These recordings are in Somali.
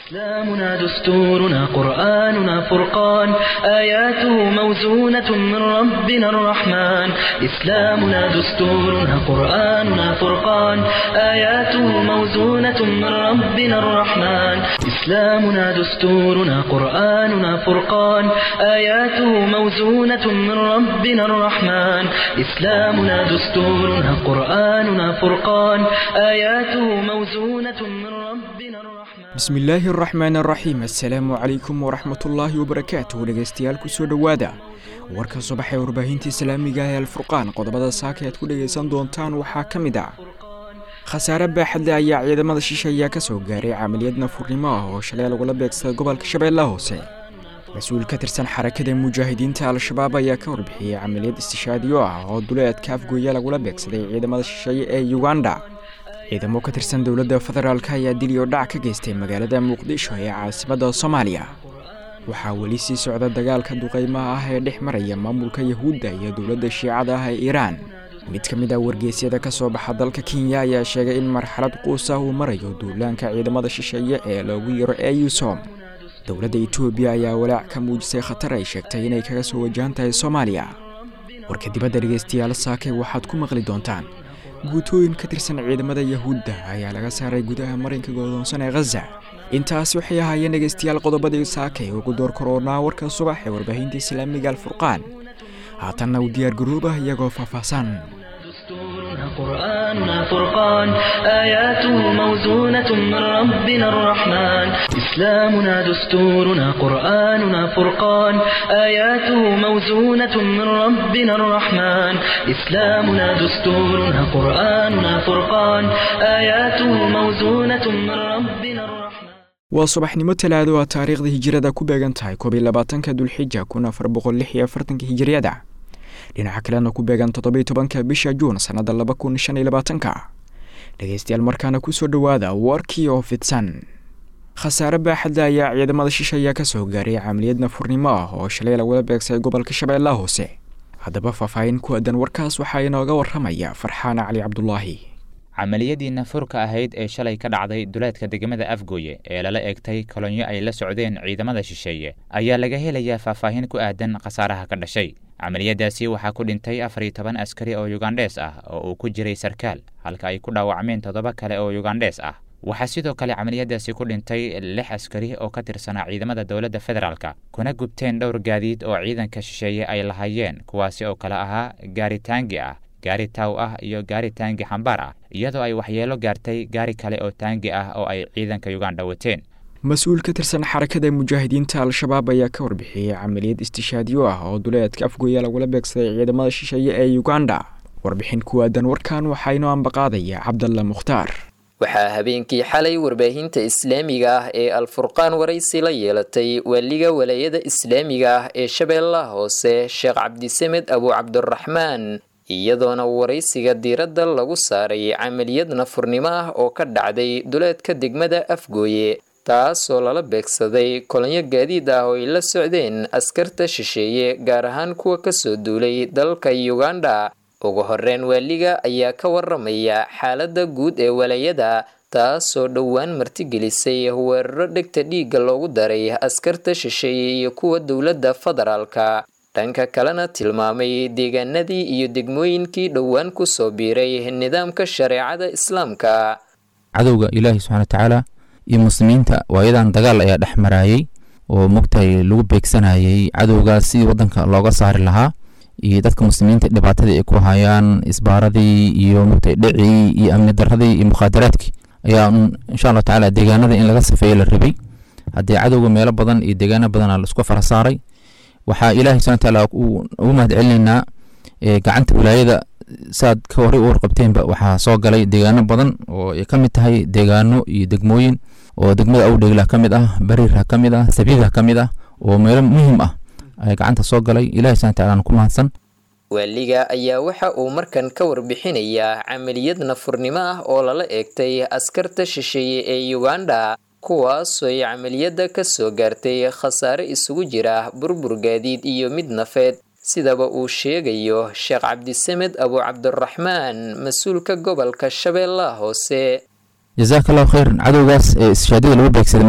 إسلامنا دستورنا قرآننا فرقان آياته موزونة من ربنا الرحمن إسلامنا دستورنا قرآننا فرقان آياته موزونة من ربنا الرحمن إسلامنا دستورنا قرآننا فرقان آياته موزونة من ربنا الرحمن إسلامنا دستورنا قرآننا فرقان آياته موزونة من ربنا الرحمن bismillaahi araxmaan araxiim assalaamu calaykum waraxmatullaahi wabarakaatuh dhegaystayaal kusoo dhowaada warka subax ee warbaahinta islaamiga ee alfurqaan qodobada saaka aad ku dhegaysan doontaan waxaa ka mid ah khasaare baaxadle ayaa ciidamada shisheeya ka soo gaaray camaliyad nafurnimo ah oo shalay lagula beegsaday gobolka shabeellaha hoose mas-uul ka tirsan xarakada mujaahidiinta al-shabaab ayaa ka warbixiyey camaliyad istishaadiyo ah oo duleedka afgooya lagula beegsaday ciidamada shisheeye ee uganda ciidamo ka tirsan dowladda federaalk ayaa dil iyo dhac ka geystay magaalada muqdisho ee caasimadda soomaaliya waxaa weli sii socda dagaalka duqaymaha ah ee dhex maraya maamulka yahuudda iyo dowladda shiicada ah ee iiraan mid ka mid ah wargeysyada ka soo baxa dalka kenya ayaa sheegay in marxalad quus ah uu marayo duulaanka ciidamada shisheeye ee loogu yaro eusom dowladda etoobiya ayaa walaac ka muujisay khatar ay sheegtay inay kaga soo wajahan tahay soomaaliya warka dibadda dhegaystayaal saake waxaad ku maqli doontaan guutooyin ka tirsan ciidamada yahuudda ayaa laga saaray gudaha marinka godoonsan ee khaza intaas waxay ahaayeen dhegaystayaal qodobadii saakay ugu door koroonaa warka subax ee warbaahinta islaamiga alfurqaan haatanna u diyaar garoobah iyagoo faahfaahsan دستورنا قرآننا فرقان آياته موزونة من ربنا الرحمن إسلامنا دستورنا قرآننا فرقان آياته موزونة من ربنا الرحمن إسلامنا دستورنا قرآننا فرقان آياته موزونة من ربنا الرحمن waa subaxnimo talaado a taariikhda hijirada ku beegan tahay koob iyo labaatanka dulxija kun afar boqol lix iyo afartanka hijiriyada dhinaca kalena ku beegan toddobiyo tobanka bisha juun sannada laba kun shan iyo labaatanka dhegaystayaal markaana kusoo dhowaada warkii oo fidsan khasaare baaxadle ayaa ciidamada shisheeya ka soo gaaray camaliyad nafurnimo ah oo shalay lagula beegsay gobolka shabeellaha hoose haddaba faahfaahin ku aadan warkaas waxaa inooga waramaya farxaan cali cabdulaahi camaliyadii nafurka ahayd ee shalay ka dhacday duleedka degmada afgooye ee lala eegtay kolonyo ay la socdeen ciidamada shisheeye ayaa laga helayaa faahfaahin ku aadan khasaaraha ka dhashay camaliyadaasi waxaa ku dhintay afar iyo toban askari oo yugandhees ah oo uu ku jiray sarkaal halka ay ku dhaawacmeen toddoba kale oo yugandhees ah waxaa sidoo kale camaliyadaasi ku dhintay lix askari oo ka tirsanaa ciidamada dowladda federaalka kuna gubteen dhowr gaadiid oo ciidanka shisheeye ay lahaayeen kuwaasi oo kale ahaa gaari taangi ah gaari taaw ah iyo gaari taangi xambaar ah iyadoo ay waxyeelo gaartay gaari kale oo taangi ah oo ay ciidanka yuganda wateen mas-uul ka tirsan xarakada mujaahidiinta al-shabaab ayaa ka warbixiyey camaliyad istishaadiyo ah oo duleedka afgooya lagula beegsaday ciidamada shisheeye ee uganda warbixin ku aadan warkan waxaa inoo ambaqaadaya cabdalla mukhtaar waxaa habeenkii xalay warbaahinta islaamiga ah ee alfurqaan waraysi la yeelatay waaliga walaayada islaamiga ah ee shabeellaha hoose sheekh cabdisamed abu cabdiraxmaan iyadoona waraysiga diiradda lagu saaray camaliyad nafurnimo ah oo ka dhacday duleedka degmada afgooye taasoo lala beegsaday kolonyo gaadiid ah oo ay la socdeen askarta shisheeye gaar ahaan kuwa kasoo duulay dalka uganda ugu horeyn waaliga ayaa ka waramaya xaaladda guud ee walaayada taasoo dhowaan martigelisay weeraro dhegta dhiigga loogu daray askarta shisheeye iyo kuwa dowladda federaalka dhanka kalena tilmaamay deegaanadii iyo degmooyinkii dhowaan kusoo biiray nidaamka shareecada islaamka cadowga ilaahi subxana watacaala iyo muslimiinta waayadan dagaal ayaa dhex maraayey oo mogtahay lagu beegsanayay cadowgaas sidii wadanka looga saari lahaa iyo dadka muslimiinta dhibaatadii ay ku hayaan isbaaradii iyo mogtahay dhicii iyo amni daradii iyo mukhaadaraadkii ayaa insha allah tacaala deegaanada in laga safeeyo la rabay haddii cadowga meelo badan iyo deegaano badana laisku fara saaray waxaa ilaahay subxana watacaala ugu mahad celinaynaa gacanta wilaayada saad ka horey u warqabteenba waxaa soo galay deegaano badan oo ay ka mid tahay deegaano iyo degmooyin oo degmada awdhegla ka mid ah bariirha ka mid ah sabiidha ka mid ah oo meelo muhiim ah ay gacanta soo galay ilahi subxana watacaala ku mahadsan waaliga ayaa waxa uu markan ka warbixinayaa camaliyad nafurnimo ah oo lala eegtay askarta shisheeye ee uganda kuwaasoo ay camaliyadda ka soo gaartay khasaare isugu jira burbur gaadiid iyo mid nafeed sidaba uu sheegayo sheekh cabdisamed abu cabdiraxmaan mas-uulka gobolka shabeellaha hoose jazaaka allahu khayran cadowgaas ee ishaadada lagu beegsaday maanta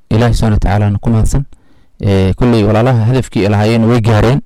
ilaahi subxana watacaalana ku mahadsan kulley walaalaha hadafkii lahaayeen way gaareen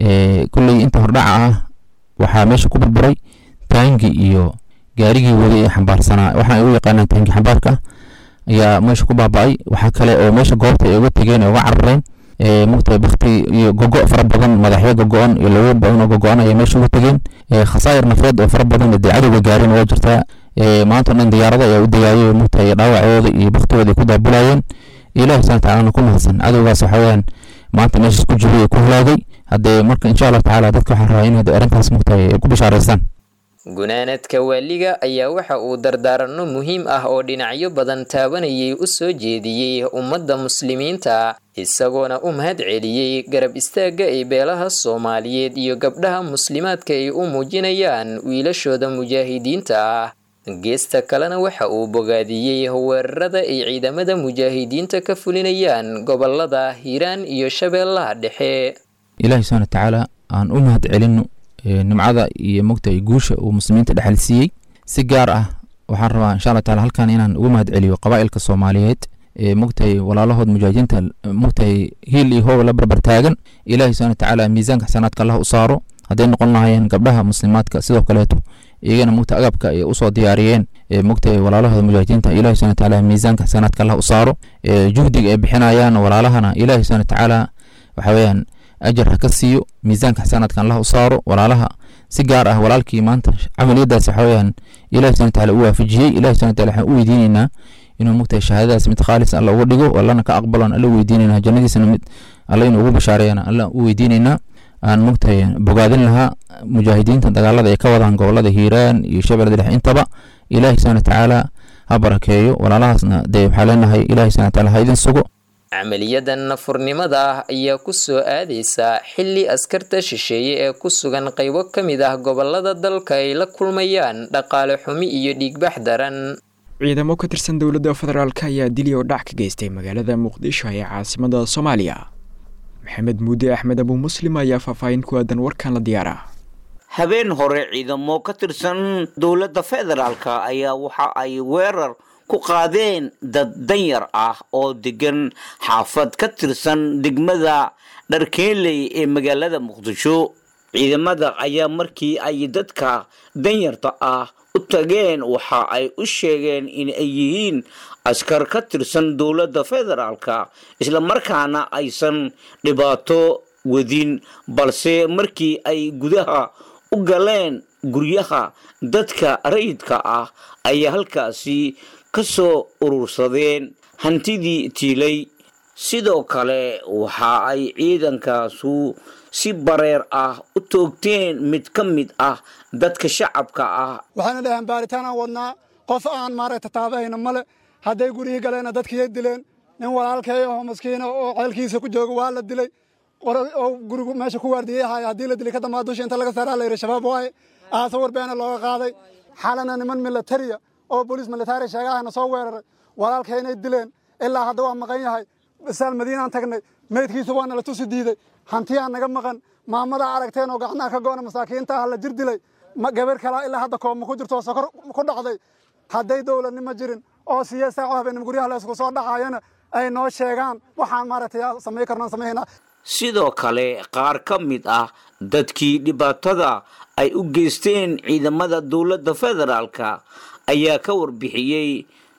kulley inta hordhaca ah waxaa meesha ku burburay taangi iyo gaarigii waday ee xambaarsanaa waxaan ugu yaqaanaa taangi xambaarka ayaa meesha ku baaba'ay waxaa kale oo meesha goobta ay uga tegeen ee uga carareen mugtahay bakti iyo gogo fara badan madaxyo gogo-an iyo lawo badan oo gogo-an ayaa meesha uga tegeen khasaayir nafeed oo fara badan dee cadowga gaareen waa jirtaa maanta o dhan diyaarada ayaa u degaayo mugtahay dhaawacooda iyo baktigooda ay ku daabulayeen ilahi subxana tacalana ku mahadsan cadowgaas waxa weeyaan maanta meeshaas ku jiray ee ku halaagay haddee marka insha allah tacaala dadka waxaan rabaa in arrintaas mugtahay ay ku bishaaraystaan gunaanadka waaliga ayaa waxa uu dardaaranno muhiim ah oo dhinacyo badan taabanayay u soo jeediyey ummadda muslimiinta isagoona u mahad celiyey garab istaagga ay beelaha soomaaliyeed iyo gabdhaha muslimaadka ay u muujinayaan wiilashooda mujaahidiinta ah geesta kalena waxa uu bogaadiyey weerarada ay ciidamada mujaahidiinta ka fulinayaan gobolada hiiraan iyo shabeellaha dhexe ilaahi subxana watacaala aan u mahad celino nimcada iyo mogtahay guusha uu muslimiinta dhexal siiyey si gaar ah waxaan rabaa insha allah taala halkan inaan ugu mahad celiyo qabaa'ilka soomaaliyeed ee mogtahay walaalahood mujaahidiinta mogtahay hiil iyo hoob la barbar taagan ilaahi subxana watacaala miisaanka xasanaadka allah u saaro hadday noqon lahaayeen gabdhaha muslimaadka sidoo kaleeto iyagana mogta agabka ay usoo diyaariyeen mogtahay walaalahooda mujaahidiinta ilahi subxana watacaala miisaanka xasanaadka allah u saaro juhdiga ay bixinayaan walaalahana ilahi subxana watacaala waxa weeyaan ajar ha ka siiyo miisaanka xasanaadkan allah u saaro walaalaha si gaar ah walaalkii maanta camaliyadaas waxa weeyaan ilahi subxana watacaala u waafajiyey ilahi subxana wataala waxaan u weydiinaynaa inuu mogtahay shahaadadaas mid khaalis alla uga dhigo allana ka aqbalon alla weydiinaynaa jannadiisana mid alla inuu ugu bashaareeyana alla u weydiinaynaa aan mogtahay bogaadin lahaa mujaahidiinta dagaalada ay ka wadaan gobolada hiiraan iyo shabeellada dhexe intaba ilaahi subxana watacaala ha barakeeyo walaalahaasna dee waxaa leenahay ilahi subxana wataala ha idin sugo camaliyadan nafurnimada ah ayaa ku soo aadaysa xilli askarta shisheeye ee ku sugan qaybo ka mid ah gobolada dalka ay la kulmayaan dhaqaale xumi iyo dhiigbax daran ciidamo ka tirsan dowladda federaalk ayaa dili oo dhac ka geystay magaalada muqdisho ee caasimada soomaaliya maxamed muudi axmed abu muslim ayaa faahfaahin ku aadan warkan la diyaara habeen hore ciidamo ka tirsan dowladda federaalka ayaa waxa ay weerar ku qaadeen dad danyar ah oo degan xaafad ka tirsan degmada dharkeenley ee magaalada muqdisho ciidamada ayaa markii ay dadka danyarta ah u tageen waxa ay u sheegeen in ay yihiin askar ka tirsan dowladda federaalka islamarkaana aysan dhibaato wadin balse markii ay gudaha u galeen guryaha dadka rayidka ah ayaa halkaasi ka soo urursadeen hantidii tiilay sidoo kale waxa ay ciidankaasu si bareer ah u toogteen mid ka mid ah dadka shacabka ah waxayna dhaheen baaritaan aan wadnaa qof aan maaragta taabahayna male hadday gurihii galeenna dadkiiya dileen nin walaalkay oo maskiina oo ceelkiisa ku jooga waa la dilay oo gurigu meesha ku waardiyey ahaay haddii la dilay ka dambaa dusha inta laga saaraa la yidhi shabaab waaye aase warbeena looga qaaday xalana niman milatariya oo booliis militari sheegahayna soo weeraray walaalkay inay dileen ilaa hadda waa maqan yahay saal madiinaan tagnay meydkiisa waa nala tusi diiday hantiyaa naga maqan maamadaa aragteen oo gacnaha ka go'na masaakiinta la jir dilay gabar kalaa ilaa hadda kooma ku jirto oo sokor ku dhacday hadday dowladnimo jirin oo siya saaco habeenimo guryaha la isku soo dhacayana ay noo sheegaan waxaan maaragtay samayn karnaan samaynaa sidoo kale qaar ka mid ah dadkii dhibaatada ay u geysteen ciidamada dowladda federaalka ayaa ka warbixiyey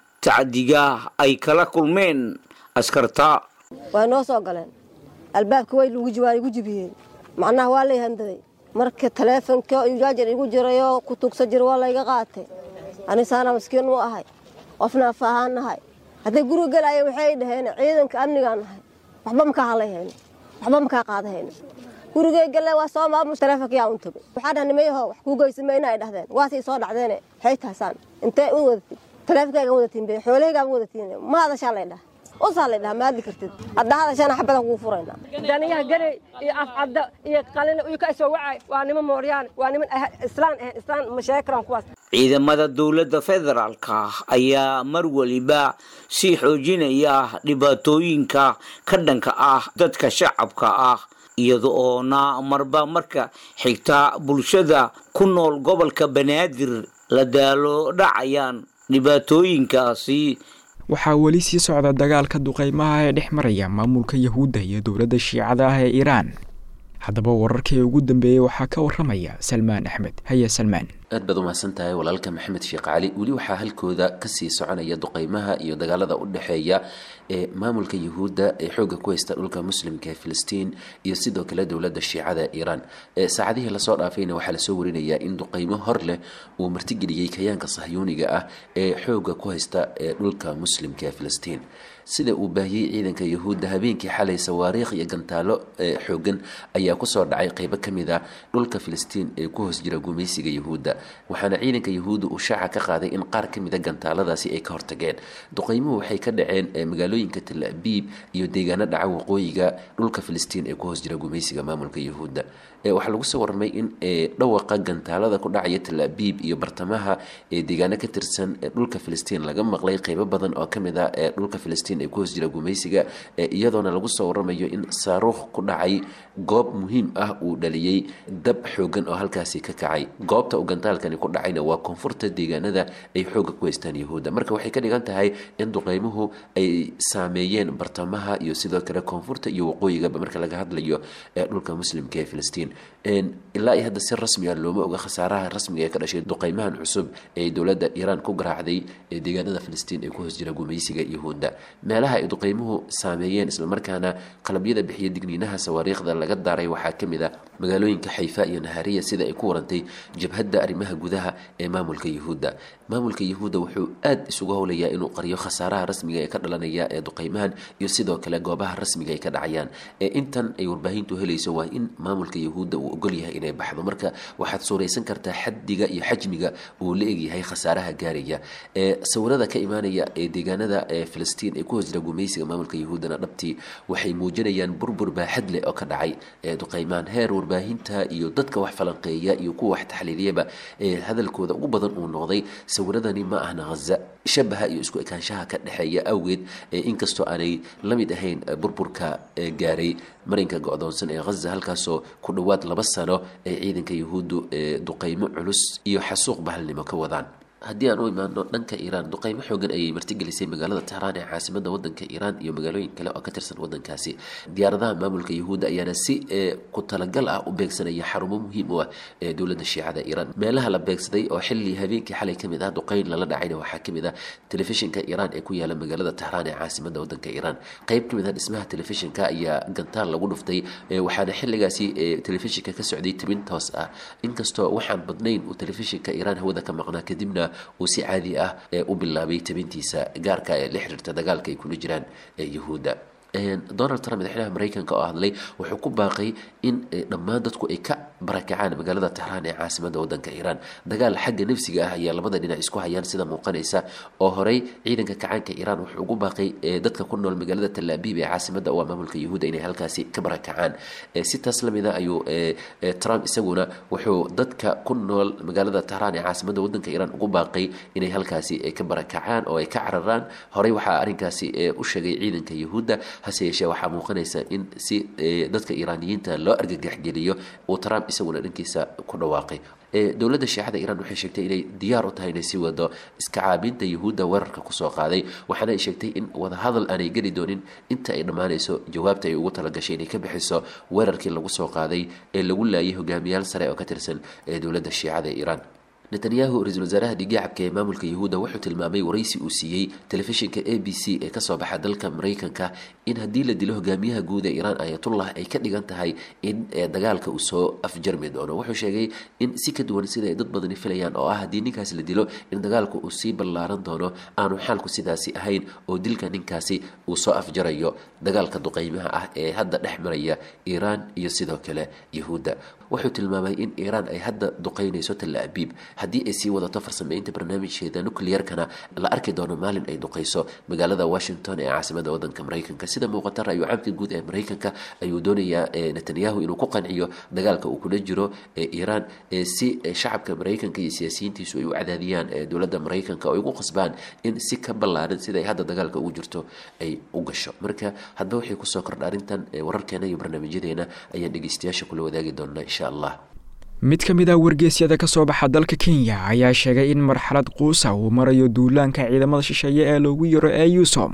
tacdiga ay kala kulmeen askarta waa noo soo galeen albaabka way waa igu jibiyeen macnaha waa lay handaday marka taleefonka jaajar igu jirayoo ku tugsa jira waa layga qaatay anisaana maskiin u ahay qofna af ahaan nahay hadday guriga gelaaya waxay dhaheen ciidanka amnigaan nahay waxba makaa halayhayno waxba makaa qaadahayno gurigay galeen waa soo maamus taleefonka yaa un tagay waxaa dhaha nimayaho wax kuu geysamayna ay dhahdeen waasay soo dhacdeene waxay tahaysaan intee u wadatin taleefonkaagan wadatiin be xoolahaygaan wadatiin ma hadashaa lay dhaha usaa lay dhaha maadli kartid hadda hadashana xabadan kugu furayna daniyaha garey iyo afcadda iyo qalina iyo ka soo wacay waa niman mooryaan waa niman islaan ah islaan mashaakiraan kuwaas ciidamada dowladda federaalka ayaa mar waliba sii xoojinaya dhibaatooyinka ka dhanka ah dadka shacabka ah iyada oona marba marka xigta bulshada ku nool gobolka banaadir la daalo dhacayaan dhibaatooyinkaasi waxaa weli sii socda dagaalka duqeymaha ee dhex maraya maamulka yahuudda iyo dowladda shiicada ah ee iiraan haddaba wararkii ugu dambeeyey waxaa ka waramaya salmaan axmed haya salmaan aad baad umahadsan tahay walaalka maxamed sheekh cali weli waxaa halkooda kasii soconaya duqeymaha iyo dagaalada u dhexeeya ee maamulka yahuudda ee xooga ku haysta dhulka muslimka ee filistiin iyo sidoo kale dowladda shiicada iiraan saacadihii lasoo dhaafayna waxaa lasoo warinayaa in duqeymo hor leh uu martigeliyey kayaanka sahyuuniga ah ee xooga ku haysta ee dhulka muslimka ee filistiin sida uu baahiyey ciidanka yahuudda habeenkii xalay sawaariikh iyo gantaalo xoogan ayaa kusoo dhacay qeybo ka mid a dhulka filistiin ee ku hoos jira gumaysiga yahuudda waxaana ciidanka yahuudda uu shaaca ka qaaday in qaar ka mid a gantaaladaasi ay ka hortageen duqeymuhu waxay ka dhaceen magaalooyinka tel abiib iyo deegaano dhaca waqooyiga dhulka filistiin ee ku hoos jira gumaysiga maamulka yahuudda waxaa lagu soo warramay in dhawaqa gantaalada ku dhacaya tel abiib iyo bartamaha ee deegaano ka tirsan dhulka filistiin laga maqlay qeybo badan oo kamid a ee dhulka filistiin ee ku hoos jira gumaysiga iyadoona lagu soo waramayo in saaruukh ku dhacay goob muhiim ah uu dhaliyey dab xoogan oo halkaasi ka kacay goobta uu gantaalkani ku dhacayna waa koonfurta deegaanada ay xooga ku haystaan yahuudda marka waxay ka dhigan tahay in duqeymuhu ay saameeyeen bartamaha iyo sidoo kale koonfurta iyo waqooyigaba marka laga hadlayo ee dhulka muslimka ee filistiin ilaa iyo hadda si rasmiga looma oga khasaaraha rasmiga ee ka dhashay duqeymahan cusub ee dowladda iiraan ku garaacday ee deegaanada filistiin ee ku hoos jira gumaysiga yahuudda meelaha ay duqeymuhu saameeyeen islamarkaana qalabyada bixiya digniinaha sawaariikhda laga daaray waxaa ka mid a magaalooyinka xayfa iyo nahariya sida ay ku warantay jabhadda arrimaha gudaha ee maamulka yahuudda maamulka yahuudda wuxuu aad isugu howlayaa inuu qariyo khasaaraha rasmiga ee ka dhalanaya ee duqeymahan iyo sidoo kale goobaha rasmiga ay ka dhacayaan ee intan ay warbaahintu helayso waa in maamulka yahuudda uu ogol yahay inay baxdo marka waxaad suuraysan kartaa xaddiga iyo xajmiga uu la egyahay khasaaraha gaaraya ee sawirada ka imaanaya ee deegaanada ee filistiin ee ku hoos jira gumaysiga maamulka yahuuddana dhabtii waxay muujinayaan burbur baaxad leh oo ka dhacay ee duqeymaan heer warbaahinta iyo dadka wax falanqeeya iyo kuwa wax taxliiliyaba ee hadalkooda ugu badan uu noqday sawiradani ma ahna haza shabaha iyo isku ekaanshaha ka dhexeeya awgeed inkastoo aanay la mid ahayn burburka gaaray marinka go-doonsan ee haza halkaasoo ku dhowaad laba sano ay ciidanka yahuuddu duqeymo culus iyo xasuuq bahalnimo ka wadaan haddii aan u imaano dhanka iiraan duqeymo xoogan ayay martigelisay magaalada tehraan ee caasimada wadanka iiraan iyo magaalooyin kale oo ka tirsan wadankaasi diyaaradaha maamulka yahuudda ayaana si ku talagal ah u beegsanaya xarumo muhiim u ah ee dowladda shiicada iiraan meelaha la beegsaday oo xilli habeenkii xalay kamid ah duqeyn lala dhacayna waxaa kamid ah telefishinka iiraan ee ku yaala magaalada tehraan ee caasimada wadanka iiraan qeyb kamid ah dhismaha telefishinka ayaa gantaal lagu dhuftay waxaana xilligaasi telefishinka ka socday tibin toos ah inkastoo waxaan badnayn uu telefishinka iiraan hawada ka maqnaa kadibna uu si caadi ah u bilaabay tabintiisa gaarka ee la xiriirta dagaalka ay kula jiraan yahuudda donald trump madaxweynaha mareykanka oo hadlay wuxuu ku baaqay in dhammaan dadku ay ka barakacaan magaalada tehraan ee caasimada wadanka iiraan dagaal xagga nafsiga ah ayaa labada dhinac isku hayaan sida muuqanaysa oo horey ciidanka kacaanka iiraan wuxuu ugu baaqay dadka ku nool magaalada talaabiib ee caasimada waa maamulka yahuudda inay halkaasi ka barakacaan si taas lamid a ayuu trump isaguna wuxuu dadka ku nool magaalada tehraan ee caasimada wadanka iiraan ugu baaqay inay halkaasi ka barakacaan oo ay ka cararaan horey waxaa arrinkaasi u sheegay ciidanka yahuudda hase yeeshee waxaa muuqanaysa in si dadka iiraaniyiinta loo argagaxgeliyo uu trump isaguna dhankiisa ku dhawaaqay dowladda shiicada iiraan waxay sheegtay inay diyaar u tahay inay sii wado iska caabinta yahuudda weerarka kusoo qaaday waxaana ay sheegtay in wadahadal aanay geli doonin inta ay dhammaanayso jawaabta ay ugu talagashay inay ka bixiso weerarkii lagu soo qaaday ee lagu laayay hogaamiyaal sare oo ka tirsan ee dowladda shiicada iiraan netanyahu ra-iisul wasaaraha dhigiicabka ee maamulka yahuudda wuxuu tilmaamay waraysi uu siiyey telefishinka a b c ee kasoo baxa dalka mareykanka in haddii la dilo hogaamiyaha guud ee iiraan ayatullah ay ka dhigan tahay in dagaalka uu soo afjarmi doono wuxuu sheegay in si ka duwan sida ay dad badani filayaan oo ah haddii ninkaasi la dilo in dagaalku uu sii ballaaran doono aanu xaalku sidaasi ahayn oo dilka ninkaasi uu soo afjarayo dagaalka duqeymaha ah ee hadda dhex maraya iiraan iyo sidoo kale yahuudda wuxuu tilmaamay in iiraan ay hadda duqeynayso talla abiib haddii ay sii wadato farsameynta barnaamijkeeda nuclearkana la arki doono maalin ay duqeyso magaalada washington ee caasimada wadanka mareykanka sida muuqata ra-yu caamka guud ee mareykanka ayuu doonayaa netanyahu inuu ku qanciyo dagaalka uu kula jiro ee iiraan si shacabka mareykanka iyo siyaasiyiintiisu ay u cadaadiyaan dowladda mareykanka oo ay ugu qasbaan in si ka ballaaran siday hadda dagaalka ugu jirto ay u gasho marka hadba waxay kusoo kordha arrintan wararkeena iyo barnaamijyadeena ayaan dhegeystayaasha kula wadaagi doonaa insha allah mid ka mid ah wargeysyada ka soo baxa dalka kenya ayaa sheegay in marxalad quusa uu marayo duulaanka ciidamada shisheeye ee loogu yaro ee yusom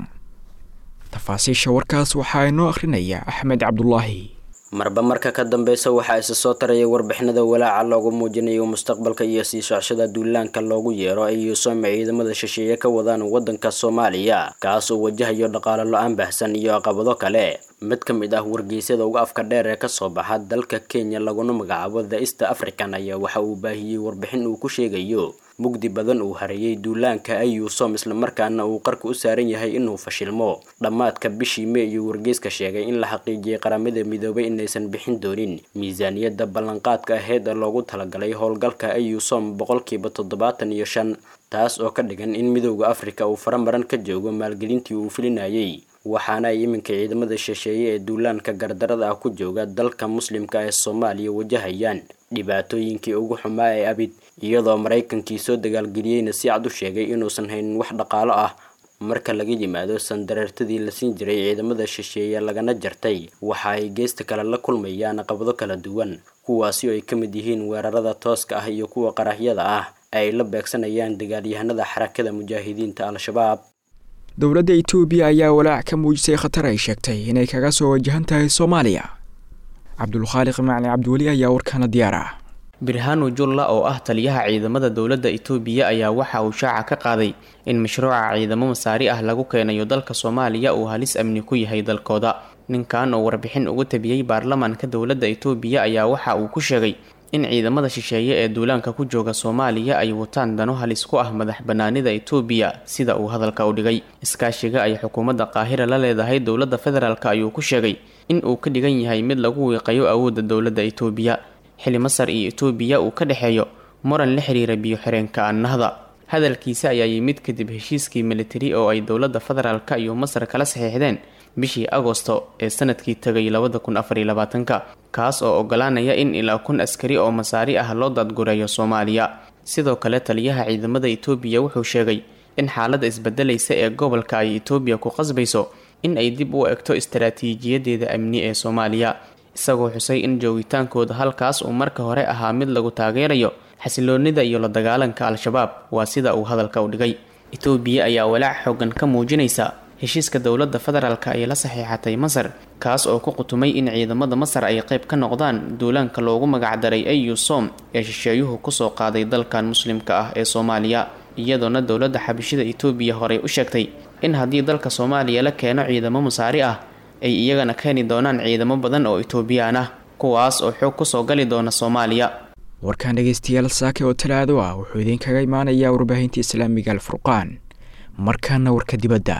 tafaasiisha warkaas waxaa inoo akhrinaya axmed cabdulaahi marba marka ka dambeysa waxaa isa soo taraya warbixinada walaaca loogu muujinayo mustaqbalka iyo sii socshada duulaanka loogu yeero ay yuusom ciidamada shisheeye ka wadaan wadanka soomaaliya kaas oo wajahayo dhaqaalo lo-aan baahsan iyo caqabado kale mid ka mid ah wargeysyada uga afka dheer ee kasoo baxa dalka kenya laguna magacaabo the east african ayaa waxa uu baahiyey warbixin uu ku sheegayo mugdi badan uu hareeyay duulaanka ayuusom islamarkaana uu qarka u saaran yahay inuu fashilmo dhammaadka bishii mee iyo wargeyska sheegay in la xaqiijiyey qaramada midoobay inaysan bixin doonin miisaaniyadda ballanqaadka aheyd ee loogu talagalay howlgalka ayuusom boqolkiiba toddobaatan iyo shan taas oo ka dhigan in midowda afrika uu faramaran ka joogo maalgelintii uu filinayay waxaana ay iminka ciidamada shisheeye ee duulaanka gardarada ah ku jooga dalka muslimka ee soomaaliya wajahayaan dhibaatooyinkii ugu xumaa ee abid iyadoo maraykankii soo dagaalgeliyeyna si cad u sheegay inuusan haynin wax dhaqaalo ah marka laga yimaado sandareertadii la siin jiray ciidamada shisheeye lagana jartay waxa ay geesta kale la kulmayaan caqabado kala duwan kuwaasi oo ay ka mid yihiin weerarada tooska ah iyo kuwa qaraxyada ah ay la beegsanayaan dagaalyahanada xarakada mujaahidiinta al-shabaab dowladda etoobiya ayaa walaac ka muujisay khatar ay sheegtay inay kaga soo wajahan tahay soomaaliya cabdulkhaaliq macli cabdiweli ayaa warkaana diyaar ah birhanu julla oo ah taliyaha ciidamada dowladda itoobiya ayaa waxa uu shaaca ka qaaday in mashruuca ciidamo masaari ah lagu keenayo dalka soomaaliya uu halis amni ku yahay dalkooda ninkan oo warbixin ugu tabiyey baarlamaanka dowladda itoobiya ayaa waxa uu ku sheegay in ciidamada shisheeye ee duulaanka ku jooga soomaaliya ay wataan dano halis ku ah madax banaanida itoobiya sida uu hadalka u dhigay iskaashiga ay xukuumadda qaahira la leedahay dowladda federaalk ayuu ku sheegay in uu ka dhigan yahay mid lagu wiiqayo awoodda dowladda itoobiya xili masar iyo itoobiya uu ka dhexeeyo muran la xiriira biyo-xireenka annahda hadalkiisa ayaa yimid kadib heshiiskii militari oo ay dowladda federaalk iyo masar kala saxiixdeen bishii agosto ee sanadkii tegay labada kun afar iyo labaatanka kaas oo ogolaanaya in ilaa kun askari oo masaari ah loo daadgureeyo soomaaliya sidoo kale taliyaha ciidamada itoobiya wuxuu sheegay in xaaladda isbedelaysa ee gobolka ay itoobiya ku qasbayso in ay dib u egto istaraatiijiyadeeda amni ee soomaaliya isagoo xusay in joogitaankooda halkaas uu marka hore ahaa mid lagu taageerayo xasiloonida iyo la dagaalanka al-shabaab waa sida uu hadalka u dhigay itoobiya ayaa walaac xoogan ka muujinaysa heshiiska dowladda federaalk ay la saxiixatay masar kaas oo ku qutumay in ciidamada masar ay qayb ka noqdaan duulaanka loogu magacdaray ayusom ee shisheeyuhu kusoo qaaday dalkan muslimka ah ee soomaaliya iyadoona dowladda xabishida itoobiya horey u sheegtay in haddii dalka soomaaliya la keeno ciidamo masaari ah ay iyagana keeni doonaan ciidamo badan oo itoobiyaan ah kuwaas oo xoog kusoo gali doona soomaaliya warkaan dhegeystayaal saake oo talaado ah wuxuu idinkaga imaanayaa warbaahinta islaamiga alfurqaan markaana warka dibadda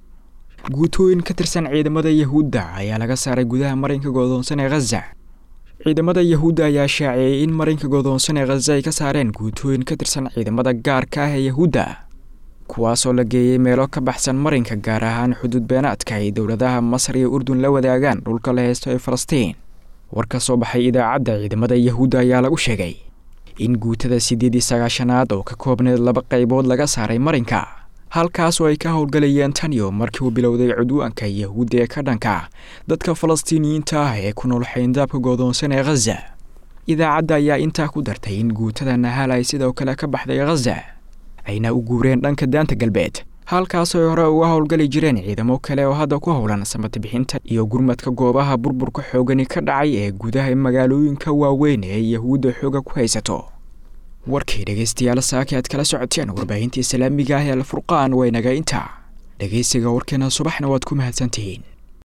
guutooyin ka tirsan ciidamada yahuudda ayaa laga saaray gudaha marinka goodoonsan ee khaza ciidamada yahuudda ayaa shaaciyey in marinka goodoonsan ee khaza ay ka saareen guutooyin ka tirsan ciidamada gaarka ah ee yahuudda kuwaasoo la geeyey meelo ka baxsan marinka gaar ahaan xuduud beenaadka ay dowladaha masar iyo urdun la wadaagaan dhulka la heysto ee falastiin war ka soo baxay idaacadda ciidamada yahuudda ayaa lagu sheegay in guutada siddeed iyo sagaashanaad oo ka koobneed laba qaybood laga saaray marinka halkaas oo ay ka howlgalayeen taniyo markii uu bilowday cudwaanka yahuudda ee ka dhanka dadka falastiiniyiinta ah ee ku nool xayndaabka goodoonsan ee khaza idaacadda ayaa intaa ku dartay in guutada nahaal ay sidoo kale ka baxday khaza ayna u guureen dhanka daanta galbeed halkaas ay hore uga howlgali jireen ciidamo kale oo hadda ku howlan samatibixinta iyo gurmadka goobaha burburka xoogani ka dhacay ee gudaha magaalooyinka waaweyn ee yahuudda xooga ku haysato warkii dhegeystayaal saaki aad kala socoteen warbaahinta islaamiga ah ee alfurqaan waynaga intaa dhegeysiga warkeena subaxna waad ku mahadsantihiin